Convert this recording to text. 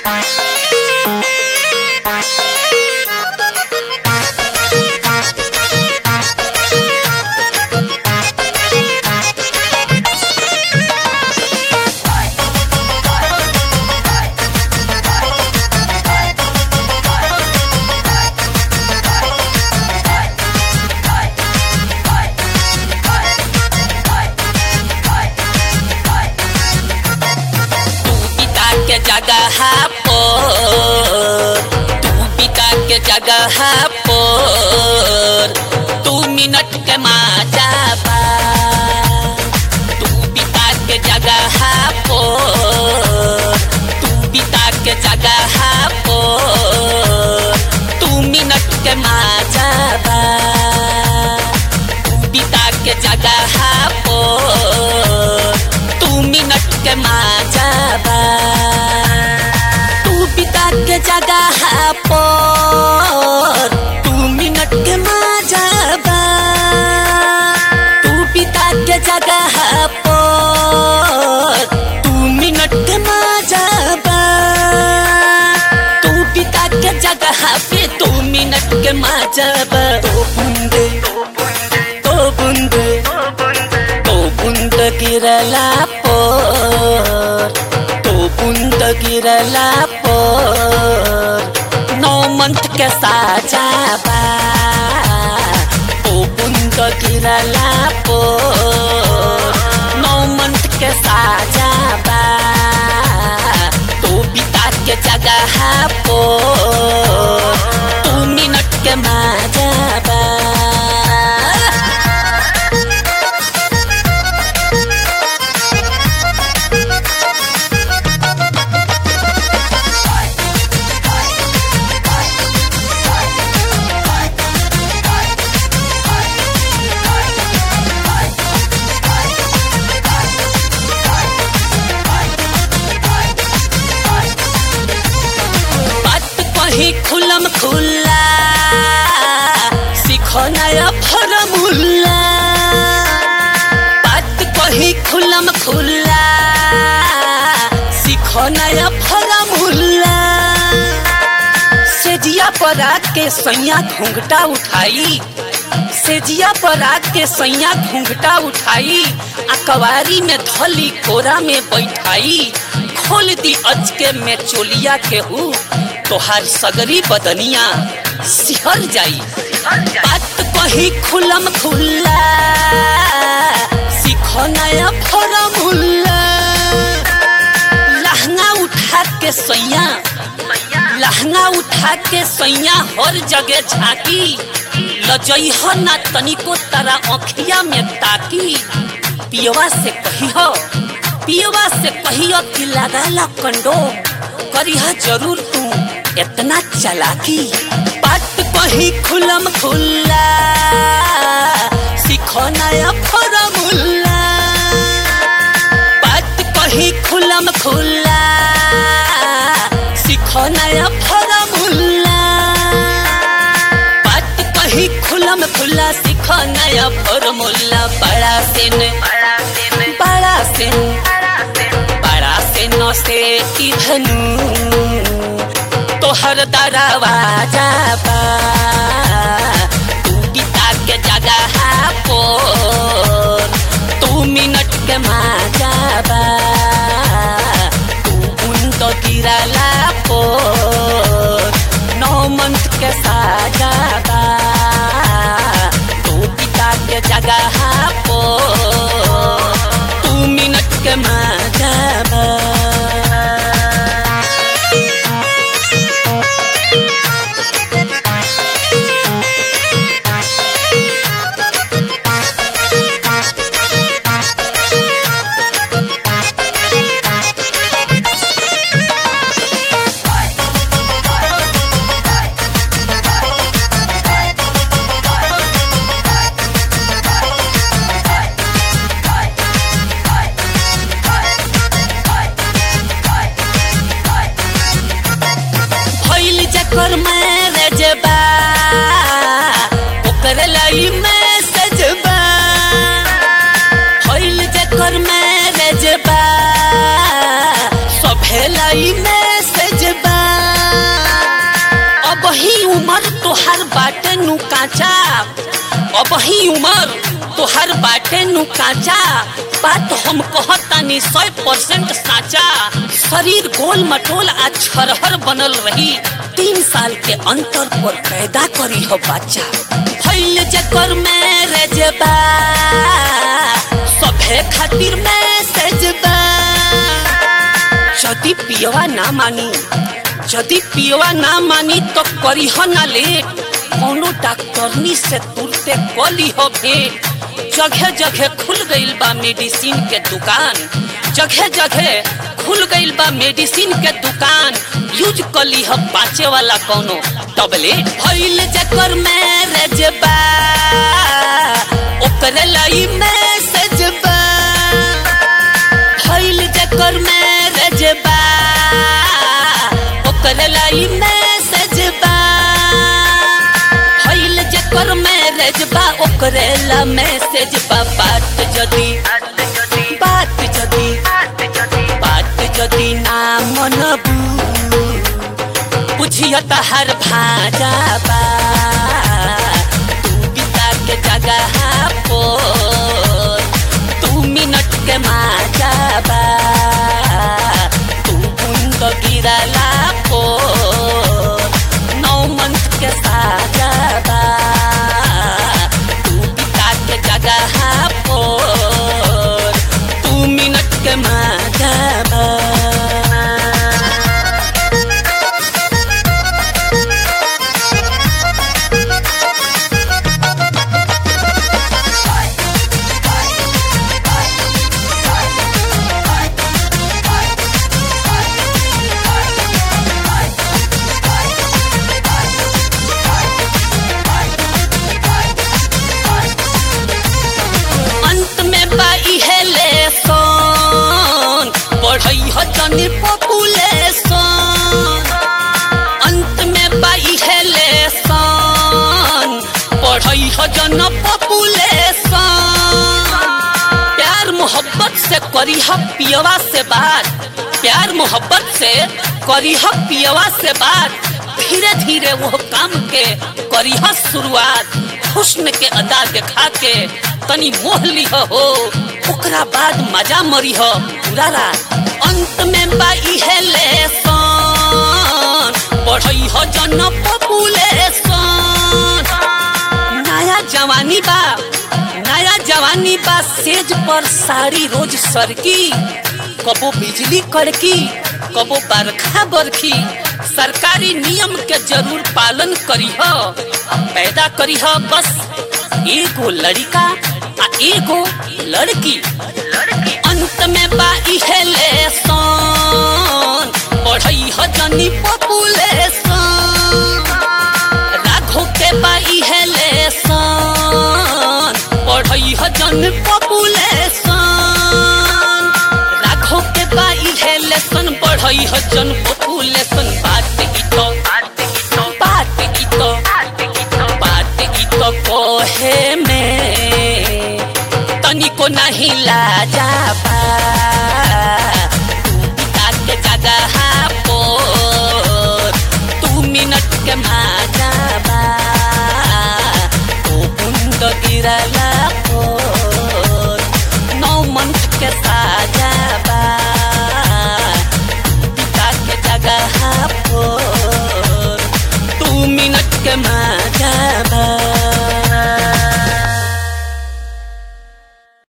तू पिता के जगह पर तू पिता के जगह पर तू मिनट के माजा बा तू पिता के जगह पर तू पिता के जगह पर तू मिनट के माजा बा तू पिता के जगह पर तू मिनट के माजा बा तू पिता के जगह पर तू मिनट के माजा बा तू पिता के जगह पर तू मिनट के माजा बा तू पिता के जगह पे तू मिनट के माजा बा तो बूंदे तो बूंदे तो बुंद गिरला पर तो बुंद गिरला पर नौ मंथ के साजा बा तो बुंद गिरला पर नौ मंथ के साजा बा तो पिता के जगह पर तू मिनट के माजा बा बात कहीं खुलम खुल्ला सीखो नया फॉर्मूला बात कहीं खुलम खुल्ला सीखो नया फॉर्मूला सेजिया पर आके सैया घूंघटा उठाई सेजिया पर आके सैया घूंघटा उठाई आ कवारी में धली कोरा में बैठाई खोल दी अचके में चोलिया के हु तोहार सगरी बदनिया सिहर जाई बात कही खुलम खुल्ला सीखो नया फॉर्मूला लहंगा उठा के सैया लहंगा उठा के सैया हर जगह झाकी लजई हो ना तनिको तारा अखिया में ताकी पियवा से कहियो पियवा से कहियो कि लगाला कंडो करिहा जरूर तू इतना चलाकी बात कही खुलम खुल्ला सीखो नया फॉर्मूला बात कही खुलम खुल्ला सीखो नया फॉर्मूला बात कही खुलम खुल्ला सीखो नया फॉर्मूला बड़ा सिन बड़ा सिन बड़ा सिन से की धनु तोहर दरवाजा बा तू पिता के जगह पर तू मिनट के माजा बा तू बुंद गिरला पर नौ मंथ के साजा बा तू पिता के जगह पर तू मिनट के माजा बा भइल जकर मैरेज बा ओकर लाई मैसेज बा भइल जकर मैरेज बा सभे लाई मैसेज साचा अब ही उमर तोहर बाटे नु काचा बात हम कहतानी सौ परसेंट साचा शरीर गोल मटोल आ छरहर बनल रही तीन साल के अंतर पर पैदा करी हो बच्चा फैल जकर मैरेज बा सभे खातिर मैसेज बा यदि पियवा ना मानी यदि पियवा ना मानी तो करी हो ना लेट कोनो डॉक्टरनी से तुरते कली हो भेंट जगह जगह खुल गईल बा मेडिसिन के दुकान जगह जगह खुल गईल बा मेडिसिन के दुकान यूज कली हो बाँचे वाला कोनो टबलेट भइल जकर मैरेज बा ओकरे लाई मैसेज बा भइल जकर मैरेज बा ओकरे लाई मैसेज बा भइल जकर मैरेज बा ओकरे ला मैसेज बा बात जदी बात जदी बात जदी ना मनबू बुझिय तहर भाजा बा तू बिता के जगह पर तू मिनट के माजा बा तू बूंद गिरला पर नौ मंथ के साजा बा तू बिता के जगह पर तू मिनट के माजा बा अंत में बाई है लेसन बढ़ई ह जनी पॉपुलेशन अंत में बाई है लेसन बढ़ई ह जन पॉपुलेशन प्यार मोहब्बत से करी ह पियवा से बात प्यार मोहब्बत से करी ह पियवा से बात धीरे धीरे वो काम के करी ह शुरुआत हुस्न के अदा दिखा के तनी मोह लिह हो ओकरा बाद मजा मरी हो पूरा रात अंत में बाई है लेसन बढ़ई हो जन पॉपुलेशन नया जवानी बा नया जवानी बा सेज पर साड़ी रोज सरकी कबो बिजली कड़की कबो बरखा बरखी सरकारी नियम के जरूर पालन करीह पैदा करीह बस एगो लड़का आ एगो लड़की अंत में बाई है लेसन बढ़ई ह जनी पॉपुलेशन राघो के बाई है लेसन बढ़ई ह जन पॉपुलेशन राघो के बाई है लेसन बढ़ई ह जन पॉपुलेशन बात ई तो बात ई तो बात ई तो कोहे में तनिको नहीं लाजा बा